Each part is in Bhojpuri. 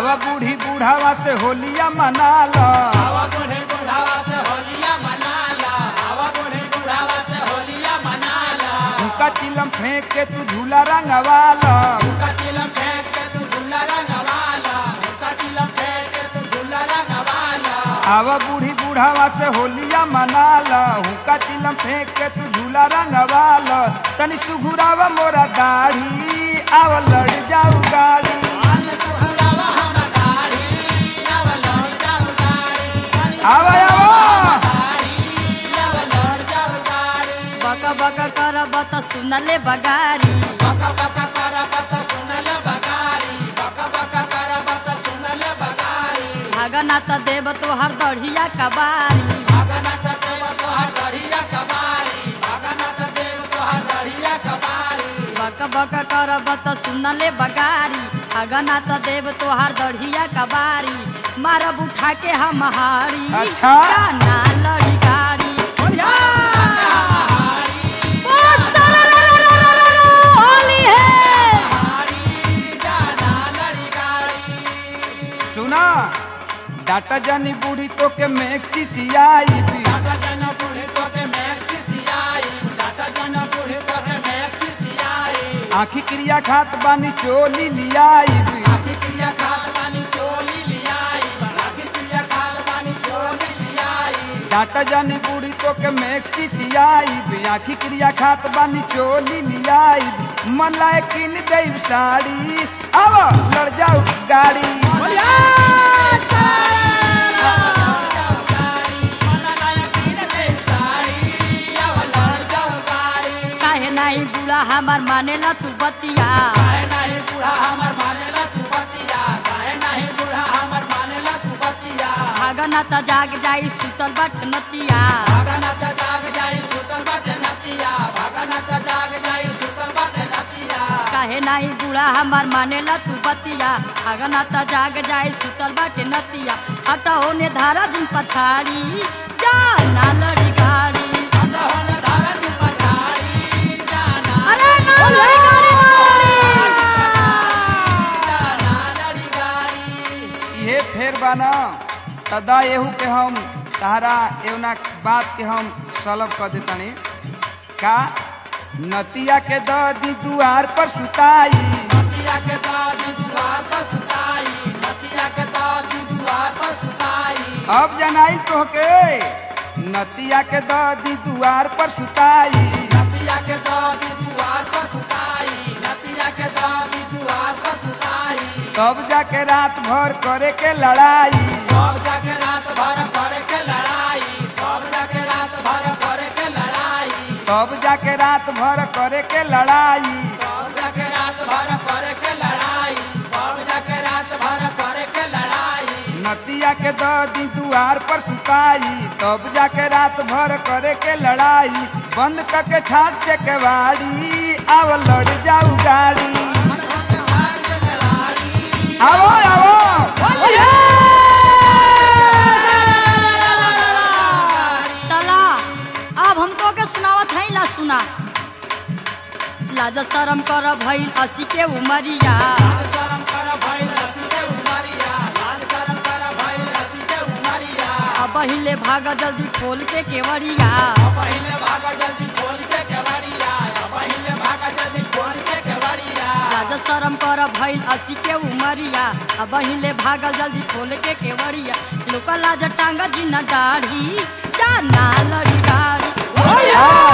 आवा बूढ़ी बूढ़ावा से होलिया मना लो आवा बूढ़े बुढ़ावा से होलिया मनाला आवा बूढ़े बुढ़ावा से होलिया मनाला हुक्का चिलम फेंक के तू झूला रंगवा लो हुक्का चिलम फेंक के तू झूला रंगवाला हुक्का चिलम फेंक के तू झूला रंगवाला आवा बूढ़ी बूढ़ावा से होलिया मना लो हुक्का चिलम फेंक के तू झूला रंगवा लो तनी सुघुरावा मोरा दाढ़ी आवा लड़ जाऊ गाड़ी अन सुहरावा हम गाड़ी आवा लड़ जाऊ गाड़ी आवा आवा गाड़ी आवा लड़ जाऊ गाड़ी बक बक करब त सुनले बगारी बका बका करबत सुनल बगारी बका बका करबत सुनल बगारी भागना त देव तोहर दढ़िया कबारी भगनत देव तोहर दरिया कबारी भगनत देव तोहर दरिया कबारी बक बक करब त सुनले बगारी भागना त देव तोहर दढ़िया कबारी मारब उठा के हम हारी अच्छा। ना लड़ी गाड़ी होली है गाड़ी जाना लड़ी गाड़ी सुना डाटा जानी बूढ़ी तो के मैक्सी सियाई भी डाटा जन बूढ़े तो के मैक्सी सियाई डाटा जन बूढ़े तो के मैक्सी सियाई आखी क्रिया खात बानी चोली लियाई भी आखी क्रिया खात बानी चोली लियाई आखी क्रिया खात बानी चोली लियाई डाटा जानी बूढ़ी तो के मैक्सी सियाई भी आखी क्रिया खात बानी चोली लियाई भी मन लाए किन देव साड़ी आवा लड़ जाऊ गाड़ी काहे नहीं बुढ़ा हमार मानेला तू बतिया भागना त जाग जाई सुतल बट नतिया काहे नाही बुढ़ा हमार मानेला तू बतिया भागना त जाग जाई सुतल बट नतिया हटा होने धारा दिन पछाड़ी जा ना लड़ी गाड़ी अरे ना लड़ी गाड़ी ये फेर बाना तदा एहू के हम तहरा एवना बात के हम सलब कर देतानी का नतिया के दी दुआर पर सुताई नतिया के दादी दुआर पर सुताई नतिया के दादी दुआर पर सुताई अब जनाई तोहके नतिया के दी दुआर पर सुताई नतिया के दादी दुआर पर सुताई नतिया के दादी दुआर पर सुताई तब जाके रात भर करे के लड़ाई सब जाके रात भर करे के लड़ाई सब जाके रात भर करे के लड़ाई तब जाके रात भर करे के लड़ाई सब जाके रात भर करे के लड़ाई सब जाके रात भर करे के लड़ाई नतिया के दी दुआर पर सुताई तब जाके रात भर करे के लड़ाई बंद करके ठाक से केवाड़ी आव लड़ जाऊ गाड़ी आओ आओ तला अब हमको के सुनावत है ला सुना लाज शरम कर भइल असी के उमरिया लाल शरम कर भइल हसी के उमरिया लाल शरम कर भइल हसी के उमरिया अब पहिले भाग जल्दी खोल के केवड़िया पहिले भाग जल्दी खोल के केवड़िया पहिले भाग जल्दी खोल के केवड़िया लाज शरम कर भइल असी के उमरिया अब पहिले भाग जल्दी खोल के केवड़िया लोका लाज टांग जी न दाढ़ी जा ना लड़ी गाड़ी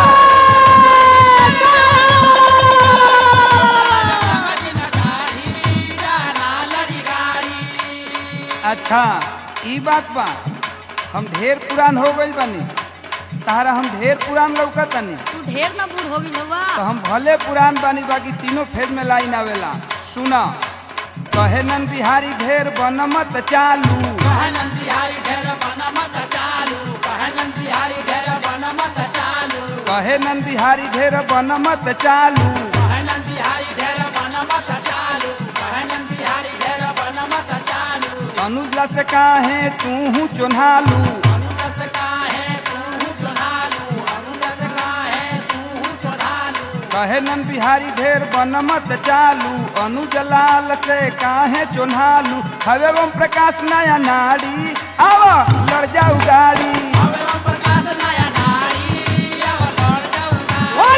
अच्छा ई बात बा हम ढेर पुरान हो गइल बानी तारा हम ढेर पुरान लौकतानी तू ढेर न बूढ़ हो गई हुआ तो हम भले पुरान बानी बाकी तीनों फेज में लाइन आवेला सुना कहे नन बिहारी ढेर बनमत चालू कहे नन बिहारी ढेर बनमत चालू अनुजला से काहे तू हूँ चोन्हालू कहे नन बिहारी ढेर बनमत चालू अनुज लाल से काहे चोन्हालू हवे ओम प्रकाश नया नारी आवा लड़ जाऊ गाड़ी हवे ओम प्रकाश नया नारी अब लड़ जाऊंगा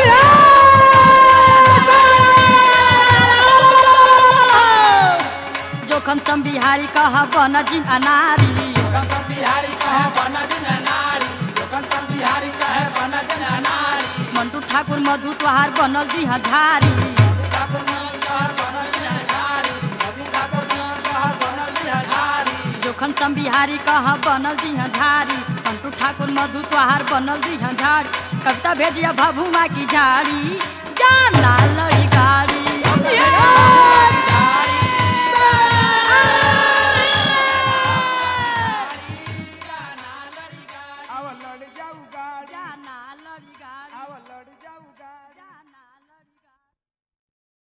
जोखम सम बिहारी कह बन जिन अनारी जोखन सब बिहारी कहे बन दिन नारी जोखन सब बिहारी कहे बन दिन नारी मंटू ठाकुर मधु तोहार बनल जी धारी ठाकुर मन कहे बन दिन नारी रवि ठाकुर मन कहे बन दिन नारी जोखन सम बिहारी कह बनल जी झारी मंटू ठाकुर मधु तोहार बनल जी झारी कविता भेजिया भभुआ की झाड़ी